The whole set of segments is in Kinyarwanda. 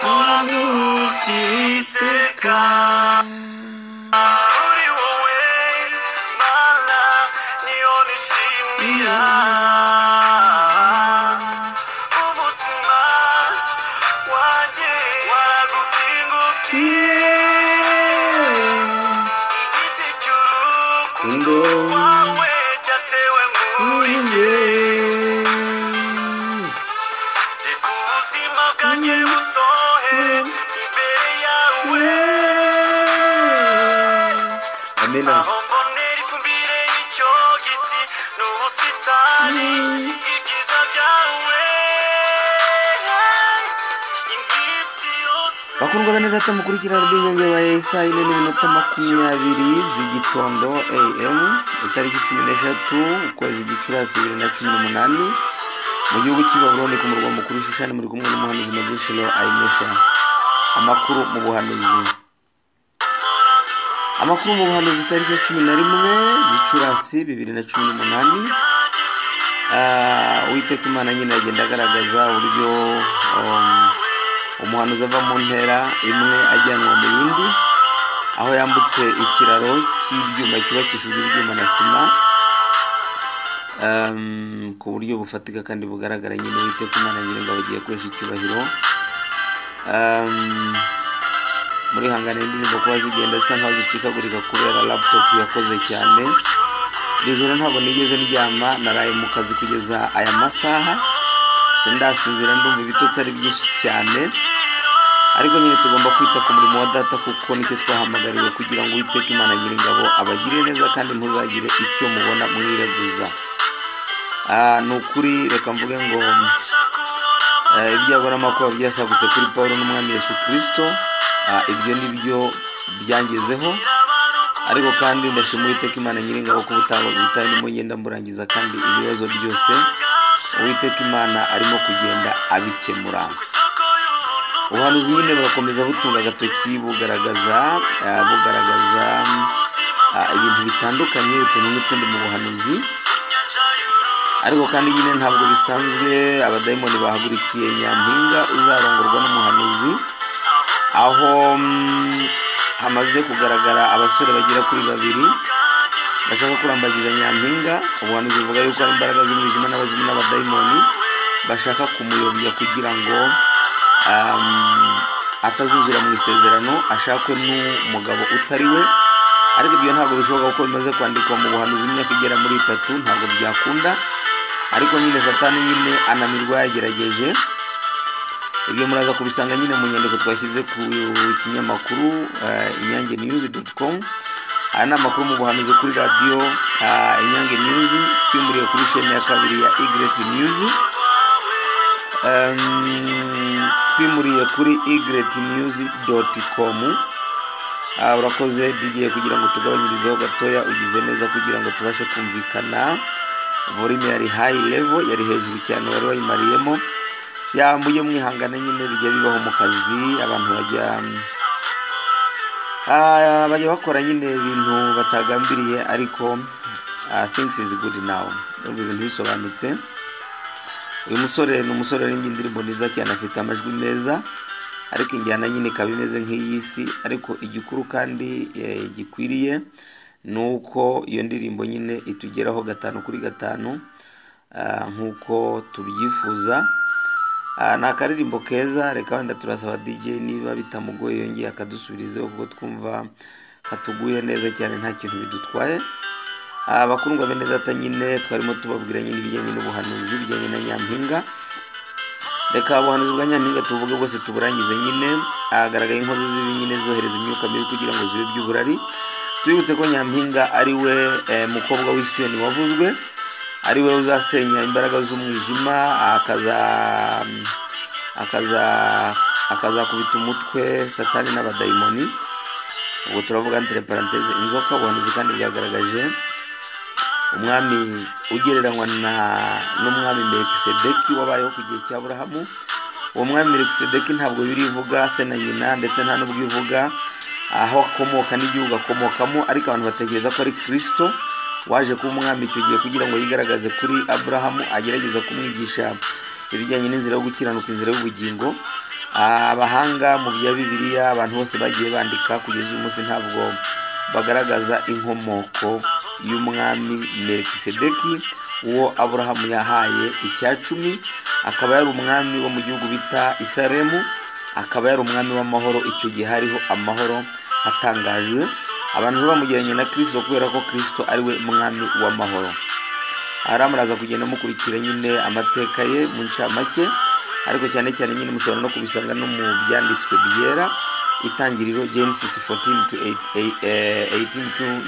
Koranduhu kiteka Uri wowe Mana Niyonishimira Umutima wanjye Waragutingukiye Igiti cy'urukundo wawe Cyatewe muri njye Reka ubuzima bwanjye butohe imbere yawe amena aho mbonera ifumbire y'icyo giti n'ubusitani ibyiza byawe iminsi yose bakundwa na neza tumukurikira rw'inyunge wa saa yine n'iminota makumyabiri z'igitondo am itariki cumi n'eshatu ukwezi gicurasi bibiri na cumi n'umunani mu gihugu cy'i Babuloni ku murwa mukuru Shushani muri kumwe n'umuhanuzi Medushilo Aimesha amakuru mu buhanuzi amakuru mu buhanuzi tariki ya cumi na rimwe gicurasi bibiri na cumi n'umunani Ah, uwiteka imana nyine agenda agaragaza uburyo um, umuhanuzi ava mu ntera imwe ajyanwa mu yindi aho yambutse ikiraro cy'ibyuma cyubakishijwe ibyuma na sima um, ku buryo bufatika kandi bugaragara nyine uwiteka imana nyine ngo bagiye gukoresha icyubahiro um, muri hangane indirimbo kuba zigenda zisa nkaho zicikagurika kubera laptop yakoze cyane iri joro ntabwo nigeze ndyama naraye mu kazi kugeza aya masaha sindasinzira ndumva ibitotsi ari byinshi cyane ariko nyine tugomba kwita ku murimo wa data kuko nicyo twahamagariwe kugira ngo uwiteka imana nyiringabo abagire neza kandi ntuzagire icyo mubona mwireguza Ah, ni ukuri reka mvuge ngo eh, ibyago n'amakuba byasagutse kuri paul n'umwami yesu kirisito Ah, ibyo ni byo byangezeho ariko kandi ndashima uwiteka imana nyiringabo ko ubutaha butaha ndimo ngenda mburangiza kandi ibibazo byose uwiteka imana arimo kugenda abikemura ubuhanuzi nyine burakomeza butunga agatoki bugaragaza eh, bugaragaza ah, ibintu bitandukanye utuntu n'utundi mu buhanuzi ariko kandi nyine ntabwo bisanzwe abadayimoni bahagurukiye nyampinga uzarongorwa n'umuhanuzi aho mm, hamaze kugaragara abasore bagera kuri babiri bashaka kurambagiza nyampinga ubuhanuzi buvuga yuko ari imbaraga z'umwijima n'abazimu n'abadayimoni bashaka kumuyobya kugira ngo um, atazinjira mu isezerano ashakwe n'umugabo utari we ariko ibyo ntabwo bishoboka kuko bimaze kwandikwa mu buhanuzi imyaka igera muri itatu ntabwo byakunda ariko nyine satani nyine ananirwa yagerageje ibyo muraza kubisanga nyine mu nyandiko twashyize ku kinyamakuru eh, inyange news com aya ni amakuru mu buhanuzi kuri radiyo ah, inyange news twimuriye kuri sheni ya kabiri ya igret news Em, twimuriye kuri igret news com Ah, urakoze digiye kugira ngo tugabanyirizeho gatoya ugize neza kugira ngo tubashe kumvikana volume yari high level yari hejuru cyane wari wayimariyemo yambuye mwihangane nyine bijya bibaho mu kazi abantu bajya Ah, bajya bakora nyine ibintu batagambiriye ariko ah, things is good now Ndumva ibintu bisobanutse uyu musore ni umusore waririmbye indirimbo nziza cyane afite amajwi meza ariko injyana nyine ikaba imeze nk'iy'isi ariko igikuru kandi eh, gikwiriye ni uko iyo ndirimbo nyine itugeraho gatanu kuri gatanu ah, nk'uko tubyifuza Ah, ni akaririmbo keza reka wenda turasaba DJ niba bitamugoye yongeye akadusubirizeho kuko twumva katuguye neza cyane nta kintu bidutwaye Ah, bakundwa bene data nyine twarimo tubabwira nyine ibijyanye n'ubuhanuzi bijyanye na nyampinga reka ubuhanuzi bwa nyampinga tuvuge bwose tuburangize nyine ahagaragaye inkozi zibi nyine zohereza imyuka mibi kugira ngo ziyobye uburari twibutse ko nyampinga ari we eh, mukobwa w'isiyoni wavuzwe ari we uzasenya imbaraga z'umwijima akaza akaza akazakubita umutwe satani n'abadayimoni ubwo turavuga ndire paranteze inzoka ubuhanuzi kandi bwagaragaje umwami ugereranywa na n'umwami melikisedeki wabayeho ku gihe cya burahamu uwo mwami melikisedeki ntabwo birivuga se na nyina ndetse nta n'ubwo ivuga aho akomoka n'igihugu akomokamo ariko abantu batekereza ko ari kirisito waje kuba umwami icyo gihe kugira ngo yigaragaze kuri aburahamu agerageza kumwigisha ibijyanye n'inzira yo gukiranuka inzira y'ubugingo Ah, abahanga mu bya bibiliya abantu bose bagiye bandika kugeza uyu munsi ntabwo bagaragaza inkomoko y'umwami melikisedeki uwo aburahamu yahaye icya cumi akaba yari umwami wo mu gihugu bita isaremu akaba yari umwami w'amahoro icyo gihe hariho amahoro atangaje abantu bamugereranya na kirisito kubera ko kirisito ari we mwami w'amahoro aramuraza kugenda mukurikira nyine amateka ye mu ncamake ariko cyane cyane nyine mushobora no kubisanga no mu byanditswe byera itangiriro genesis 14 to 8, eh, 18 to 19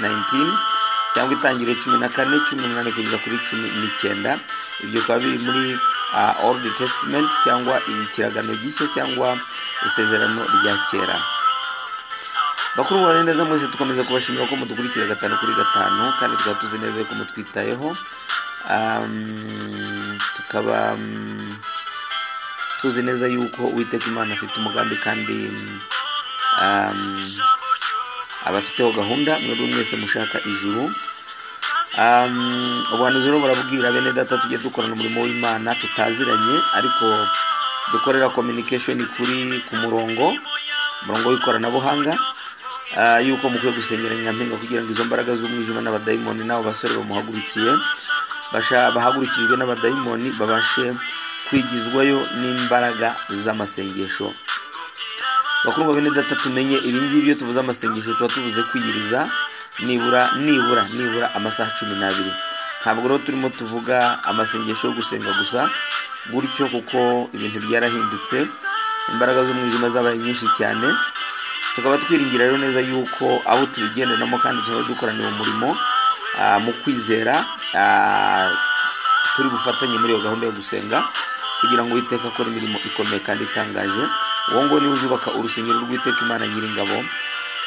cyangwa itangiriro cumi na kane cumi n'umunani kugeza kuri cumi n'icyenda ibyo bikaba biri muri ah, old testament cyangwa ikiragano gishya cyangwa isezerano rya kera bakuru mubare neza mwese dukomeza kubashimira ko mudukurikira gatanu kuri gatanu kandi tukaba tuzi neza yuko mutwitayeho Um, tukaba um, tuzi neza yuko uwiteka imana afite umugambi kandi um, um, abafiteho gahunda mwebwe mwese mushaka ijuru Um, ubuhanuzi rero burabwira bene data tujye dukorana umurimo w'imana tutaziranye ariko dukorera communication kuri ku murongo umurongo w'ikoranabuhanga ah, yuko mukwiye gusengera nyampinga kugira ngo izo mbaraga z'umwijima n'abadayimoni n'abo basore bamuhagurukiye basha- bahagurukijwe n'abadayimoni babashe kwigizwayo n'imbaraga z'amasengesho bakundwa bene data tumenye ibingibi iyo tuvuze amasengesho tuba tuvuze kwiyiriza nibura nibura nibura amasaha cumi n'abiri ntabwo rero turimo tuvuga amasengesho yo gusenga gusa gutyo kuko ibintu byarahindutse imbaraga z'umwijima zabaye nyinshi cyane tukaba twiringira rero neza yuko abo tubigendanamo kandi tukaba dukoranira umurimo ah, mu kwizera ah, turi bufatanye muri iyo gahunda yo gusenga kugira ngo uwiteka akore imirimo ikomeye kandi itangaje uwo nguwo niwe uzubaka urusengero rw'uwiteka imana nyiringabo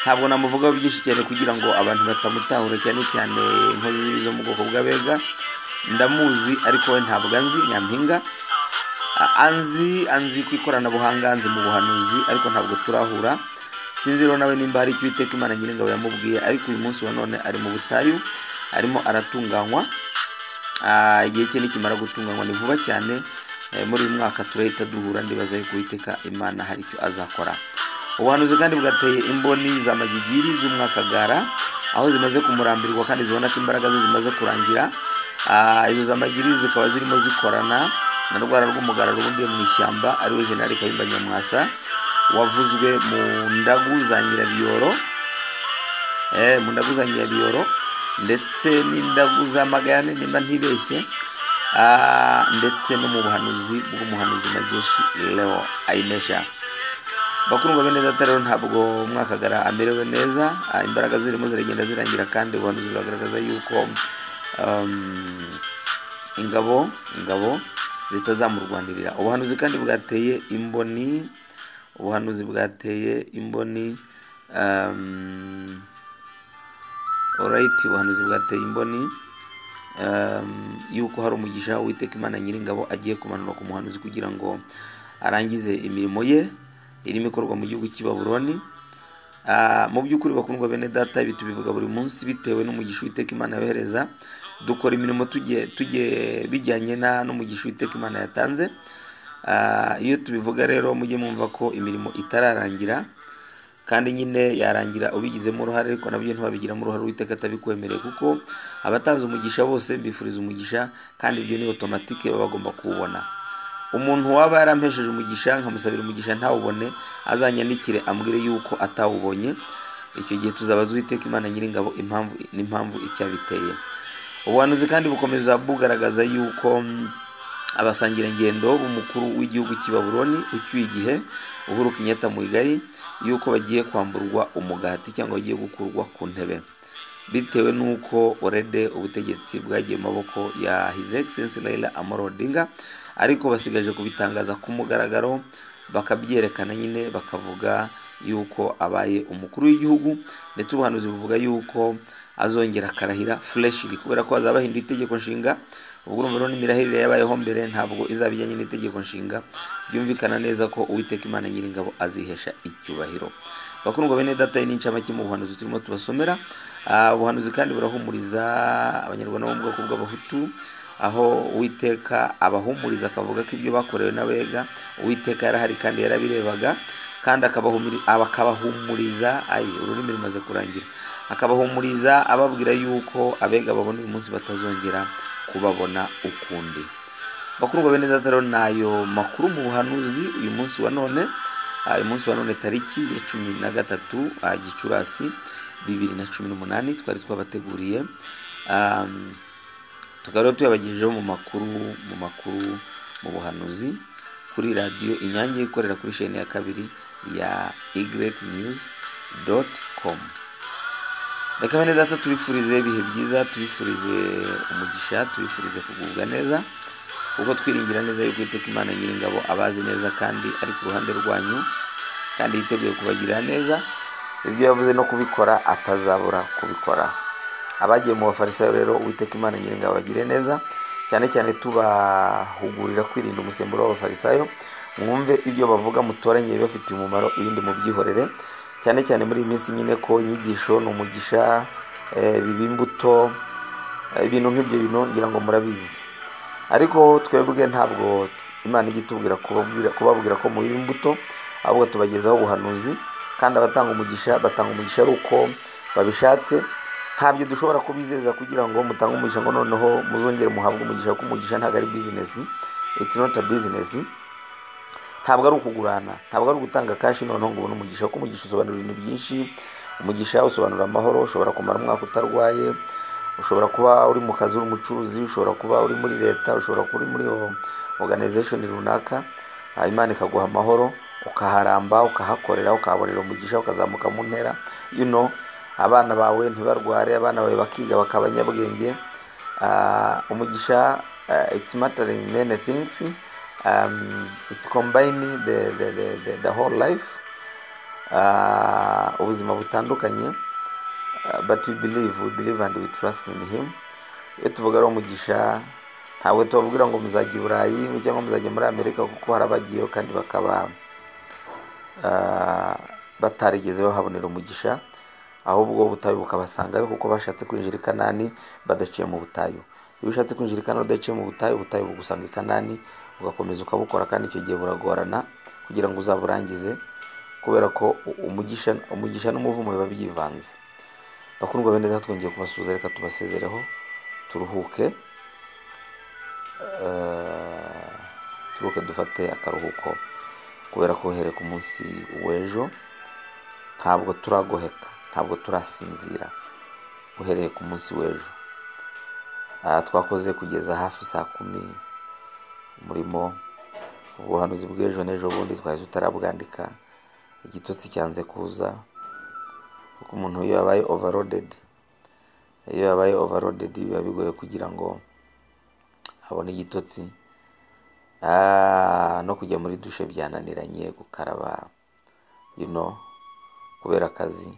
ntabwo namuvugaho byinshi cyane kugira ngo abantu batamutahura cyane cyane inkozi z'ibibi zo mu bwoko bw'abega ndamuzi ariko we ntabwo anzi nyampinga A- anzi anzi ku ikoranabuhanga anzi mu buhanuzi ariko ntabwo turahura sinzi rero nawe nimba hari icyo uwiteka imana nyiringabo yamubwiye ariko uyu munsi wa none ari mu butayu arimo aratunganywa Ah, igihe cye nikimara gutunganywa ni vuba cyane Eh, muri uyu mwaka turahita duhura ndibaza yuko uwiteka imana hari icyo azakora ubuhanuzi kandi bwateye imboni za magigiri z'umwakagara aho zimaze kumurambirwa kandi zibona ko imbaraga ze zimaze kurangira Ah, izo za magigiri zikaba zirimo zikorana na rwara rw'umugara rubundiye mu ishyamba ariwe jenali kayumba nyamwasa wavuzwe mu ndagu za nyirabiyoro eh, mu ndagu za nyirabiyoro ndetse n'indagu za magayane nimba ntibeshye Ah, ndetse no mu buhanuzi bw'umuhanuzi mageshi leo ayinesha bakundwa bene data rero ntabwo mwakagara amerewe neza Ah, imbaraga zirimo ziragenda zirangira kandi ubuhanuzi buragaragaza yuko um, ingabo ingabo zitazamurwanirira ubuhanuzi kandi bwateye imboni ubuhanuzi bwateye imboni um, orayiti ubuhanuzi bwateye imboni um, yuko hari umugisha uwiteka imana nyiringabo agiye kumanura ku muhanuzi kugira ngo arangize imirimo ye irimo ikorwa mu gihugu cy'i babuloni Ah, mu by'ukuri bakundwa bene data ibi tubivuga buri munsi bitewe n'umugisha uwiteka imana yohereza dukora imirimo tujye tujye bijyanye na n'umugisha uwiteka imana yatanze Ah, iyo tubivuga rero mujye mwumva ko imirimo itararangira kandi nyine yarangira ubigizemo uruhare ariko nabyo ntibabigiramo uruhare uwiteka atabikwemereye kuko abatanze umugisha bose mbifuriza umugisha kandi ibyo ni otomatike baba bagomba kuwubona umuntu waba yarampesheje umugisha nkamusabira umugisha ntawubone azanyandikire ambwire yuko atawubonye icyo gihe tuzabaza uwiteka imana nyiringabo impamvu n'impamvu icyabiteye ubuhanuzi kandi bukomeza bugaragaza yuko mm, abasangirangendo b'umukuru w'igihugu cy'i babuloni ucyuye igihe uhuru kenyatta muyigari yuko bagiye kwamburwa umugati cyangwa bagiye gukurwa ku ntebe bitewe n'uko orede ubutegetsi bwagiye mu maboko ya his excellency raila amoro odinga ariko basigaje kubitangaza ku mugaragaro bakabyerekana nyine bakavuga yuko abaye umukuru w'igihugu ndetse ubuhanuzi buvuga yuko azongera akarahira fureshiri kubera ko hazaba hahindura itegeko nshinga ubwo urumva rero n'imirahirire yabayeho mbere ntabwo izaba ijyanye n'itegeko nshinga byumvikana neza ko uwiteka imana nyiringabo azihesha icyubahiro bakundwa bene data iyi ni incamake mu buhanuzi turimo tubasomera Ah, ubuhanuzi kandi burahumuriza abanyarwanda bo mu bwoko bw'abahutu aho uwiteka abahumuriza akavuga ko ibyo bakorewe n'abega uwiteka yarahari kandi yarabirebaga kandi akabahumuri- akabahumuriza ayi ururimi rumaze kurangira akabahumuriza ababwira yuko abega babona uyu munsi batazongera kubabona ukundi bakundwa bene Data ni ayo makuru mu buhanuzi uyu munsi wa none Ah, uyu munsi wa none tariki ya cumi na gatatu ah, gicurasi bibiri na cumi n'umunani twari twabateguriye Am, tukaba rero tuyabagejejeho mu makuru mu makuru mu buhanuzi kuri radiyo inyange ikorera kuri sheni ya kabiri ya igreti news doti komu reka bene data tubifurize ibihe byiza tubifurize umugisha tubifurize kugubwa neza kuko twiringira neza yuko iteka imana nyiringabo abazi neza kandi ari ku ruhande rwanyu kandi yiteguye kubagirira neza ibyo yavuze no kubikora atazabura kubikora abagiye mu bafarisayo rero uwiteka imana nyiringabo bagire neza cyane cyane tubahugurira kwirinda umusemburo w'abafarisayo mwumve ibyo bavuga mutoranye ibibafitiye umumaro ibindi mubyihorere cyane cyane muri iyi minsi nyine ko inyigisho ni umugisha eh, biba imbuto eh, ibintu nk'ibyo bintu ngira ngo murabizi ariko twebwe ntabwo imana ijya itubwira kubabwira kubabwira ko mu imbuto ahubwo tubagezaho ubuhanuzi kandi abatanga umugisha batanga umugisha ari uko babishatse ntabyo dushobora kubizeza kugira ngo mutange umugisha ngo noneho muzongere muhabwe umugisha kuko umugisha ntabwo ari bizinesi it's not a business ntabwo ari ukugurana ntabwo ari ugutanga kashi noneho ngo ubone umugisha kuko umugisha usobanura ibintu byinshi umugisha usobanura amahoro ushobora kumara umwaka utarwaye ushobora kuba uri mu kazi uri umucuruzi ushobora kuba uri muri leta ushobora kuba uri muri o- organization runaka ah, imana ikaguha amahoro ukaharamba ukahakorera ukahabonera umugisha ukazamuka mu ntera you know abana bawe ntibarware abana bawe bakiga bakaba abanyabwenge Ah, umugisha ah, it's mattering many things um, it's combining the, the, the, the, the whole life Ah, ubuzima butandukanye Uh, but we believe we believe and we trust in him iyo tuvuga ari umugisha ntabwo tubabwira ngo muzajya i burayi cyangwa muzajya muri amerika kuko harabagiyeho kandi bakaba uh, batarigeze bahabonera umugisha ahubwo ubutayu bukabasangayo kuko bashatse kwinjira i kanani badaciye mu butayu iyo ushatse kwinjira i kanani udaciye mu butayu ubutayu bugusanga i kanani ugakomeza ukabukora kandi icyo gihe buragorana kugira ngo uzaburangize kubera ko u- umugisha umugisha n'umuvumo biba byivanze bakundwa bene data twongeye kubasuhuza reka tubasezereho turuhuke Eh, turuhuke dufate akaruhuko kubera ko uhereye ku munsi w'ejo ntabwo turagoheka ntabwo turasinzira uhereye ku munsi w'ejo Ah, twakoze kugeza hafi saa kumi umurimo ubuhanuzi bw'ejo n'ejo bundi twari tutarabwandika igitotsi cyanze kuza kuko umuntu iyo yabaye overloaded iyo yabaye overloaded biba bigoye kugira ngo abone igitotsi Ah, no kujya muri dushe byananiranye gukaraba you know, kubera akazi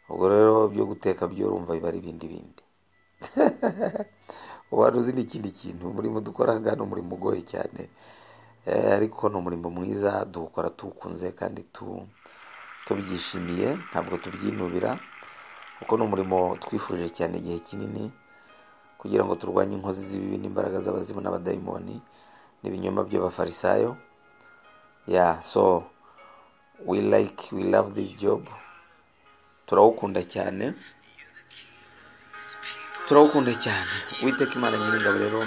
ubwo rero byo guteka byo urumva biba ari ibindi bindi wari uzi n'ikindi kintu umurimo dukora aha ngaha ni umurimo ugoye cyane Eh, ariko ni umurimo mwiza tuwukora tuwukunze kandi tu tubyishimiye ntabwo tubyinubira kuko ni umurimo twifuje cyane igihe kinini kugira ngo turwanye inkozi z'ibibi n'imbaraga z'abazimu n'abadayimoni n'ibinyoma by'abafarisayo ya so we like we love this job turawukunda cyane turawukunda cyane uwiteka imana nyiringabo rero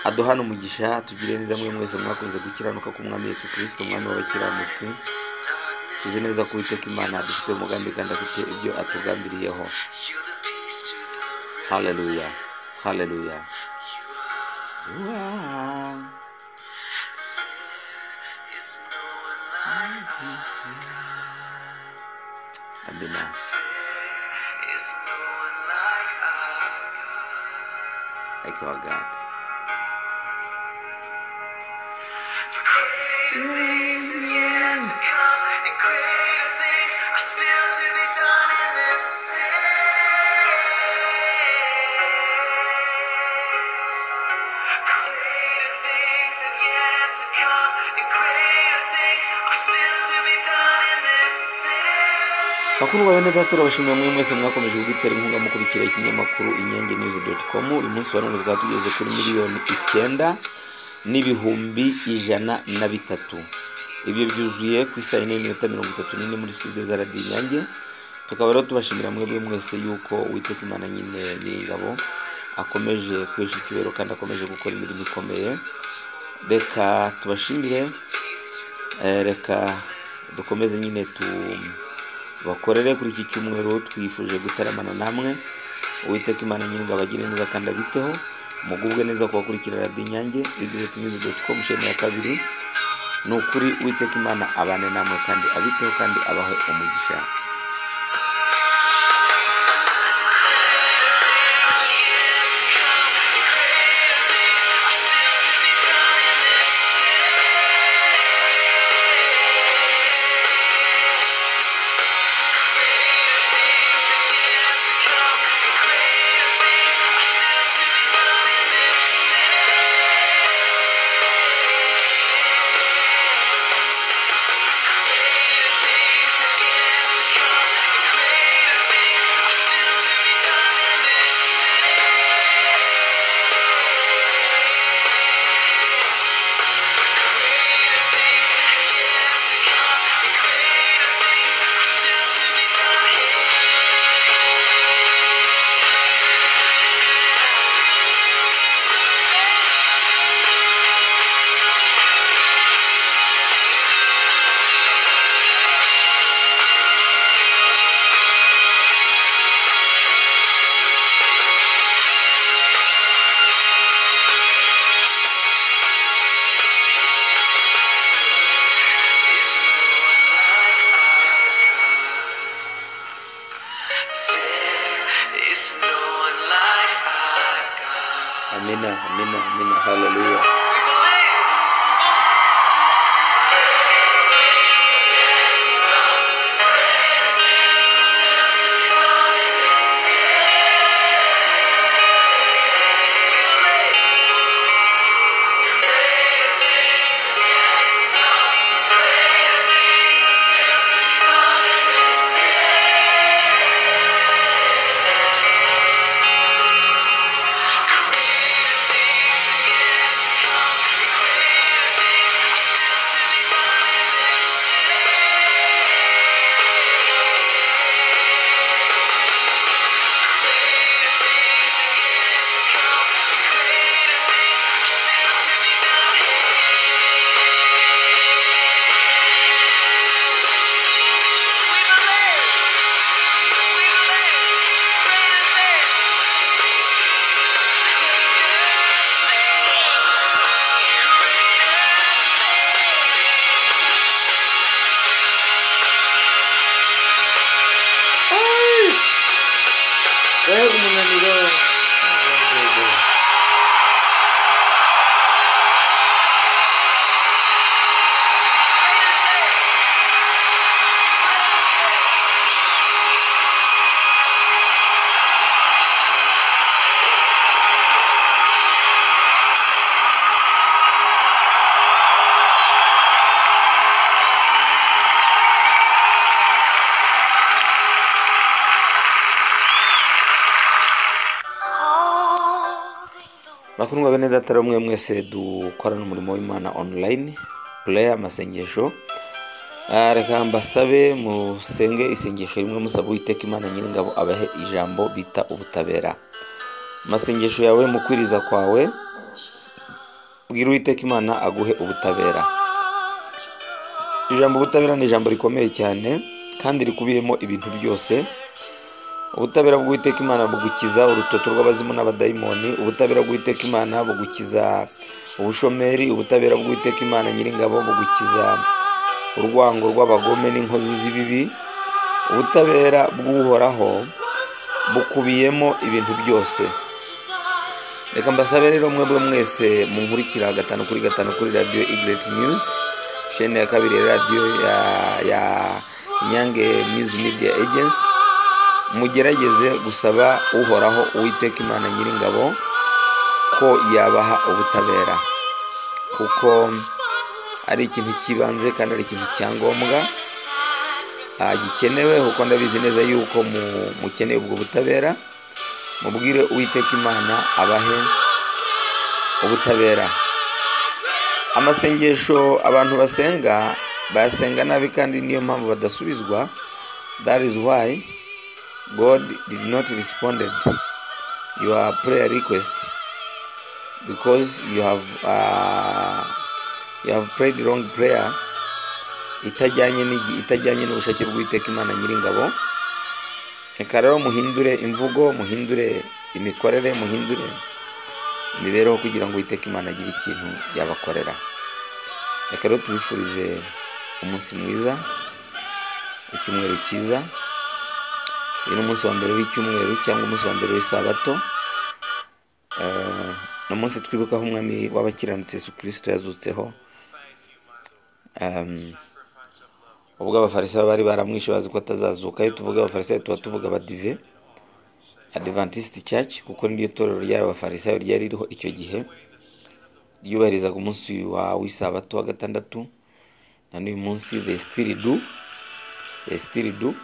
aduhana umugisha tugire neza mwe mwese mwakunze gukiranuka k'umwami yesu kirisito umwami w'abakiranutsi tuzi neza ko uwiteka imana adufite umugambi kandi afite ibyo atugambiriyeho haleluya haleluya Wow. Amina. Thank you, our God. Greater things are still to be done in this city. bakundwa bene data turabashimiye mwe mwese mwakomeje kudutera inkunga mukurikira ikinyamakuru inyange news dot com uyu munsi wa none twaba tugeze kuri miliyoni icyenda n'ibihumbi ijana na bitatu ibyo byuzuye ku isaha ine n'iminota mirongo itatu n'ine muri studio za radiyo inyange tukaba rero tubashimira mwebwe mwese yuko uwiteka imana nyine nyiringabo akomeje kwesha icyubahiro kandi akomeje gukora imirimo ikomeye reka tubashimire Eh, reka dukomeze nyine tubakorere kuri iki cyumweru twifuje gutaramana namwe uwiteka imana nyine abagire neza kandi abiteho mugubwe neza kubakurikira radiyo inyange igretnews.com sheni ya kabiri ni ukuri uwiteka imana abane namwe kandi abiteho kandi abahe umugisha amina amina amina haleluya wewe umunaniro bakundwa bene data rero mwe mwese dukorana umurimo w'imana online prayer amasengesho Ah, reka mbasabe musenge isengesho rimwe musaba uwiteka imana nyiringabo abahe ijambo bita ubutabera amasengesho yawe mu kwiriza kwawe bwira uwiteka imana aguhe ubutabera ijambo ubutabera ni ijambo rikomeye cyane kandi rikubiyemo ibintu byose ubutabera bw'uwiteka imana bugukiza urutoto rw'abazimu n'abadayimoni ubutabera bw'uwiteka imana bugukiza ubushomeri ubutabera bw'uwiteka imana nyiringabo bugukiza urwango rw'abagome n'inkozi z'ibibi ubutabera bw'uhoraho bukubiyemo ibintu byose reka mbasabe rero mwebwe mwese munkurikira gatanu kuri gatanu kuri radiyo igireti niyuzi shene ya kabiri ya radiyo ya ya inyange niyuzi midiya ejensi mugerageze gusaba uhoraho uwiteka imana nyiringabo ko yabaha ubutabera kuko ari ikintu cy'ibanze kandi ari ikintu cya ngombwa ah, gikenewe kuko ndabizi neza yuko mu- mukeneye ubwo butabera mubwire uwiteka imana abahe ubutabera amasengesho abantu basenga bayasenga nabi kandi niyo mpamvu badasubizwa that is why god did not responded your prayer request because you have, uh, you have prayed wrong prayer itajyanye n'igi- itajyanye n'ubushake bw'uwiteka imana nyiringabo reka rero muhindure imvugo muhindure imikorere muhindure imibereho kugira ngo uwiteka imana agire ikintu yabakorera reka rero tubifurize umunsi mwiza icyumweru cyiza uyu ni umunsi wa mbere w'icyumweru cyangwa umunsi wa mbere w'isabato Eh, ni umunsi twibukaho umwami w'abakiranutse yesu kirisito yazutseho Em, ubwo abafarisayo bari baramwishe bazi ko atazazuka iyo tuvuga abafarisayo tuba tuvuga abadive adventist church kuko niryo torero ry'abafarisayo ryari ririho icyo gihe ryubahirizaga umunsi wa w'isabato wa gatandatu na n'uyu munsi they still do they still do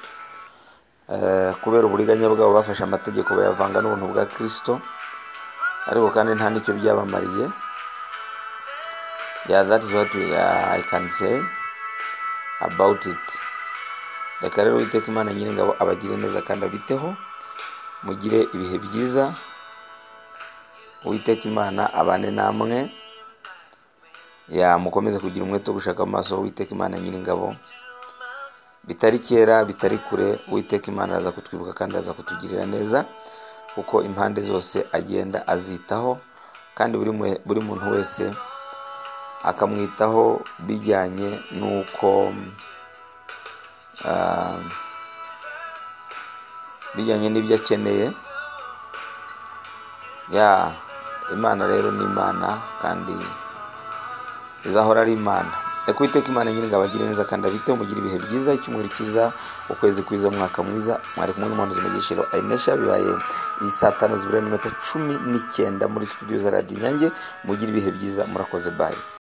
Eh, kubera uburiganya bwabo bafashe amategeko bayavanga n'ubuntu bwa kirisito ariko kandi nta n'icyo byabamariye yeah that is what we, uh, i can say about it reka rero witeka imana nyiringabo abagire neza kandi abiteho mugire ibihe byiza uwiteka imana abane namwe ya mukomeze kugira umwete wo gushaka amaso uwiteka imana nyiringabo bitari kera bitari kure uwiteka imana araza kutwibuka kandi araza kutugirira neza kuko impande zose agenda azitaho kandi buri mwe- buri muntu wese akamwitaho bijyanye n'uko ah, bijyanye n'ibyo akeneye ya imana rero ni imana kandi izahora ari imana reka uwiteka imana nyine ngo abagire neza kandi abiteho mugire ibihe byiza icyumweru cyiza ukwezi kwiza umwaka mwiza mwari kumwe n'umuhanzi mugishiro ayinesha bibaye iyi saa tanu zibura iminota cumi n'icyenda muri studio za radiyo inyange mugire ibihe byiza murakoze bayi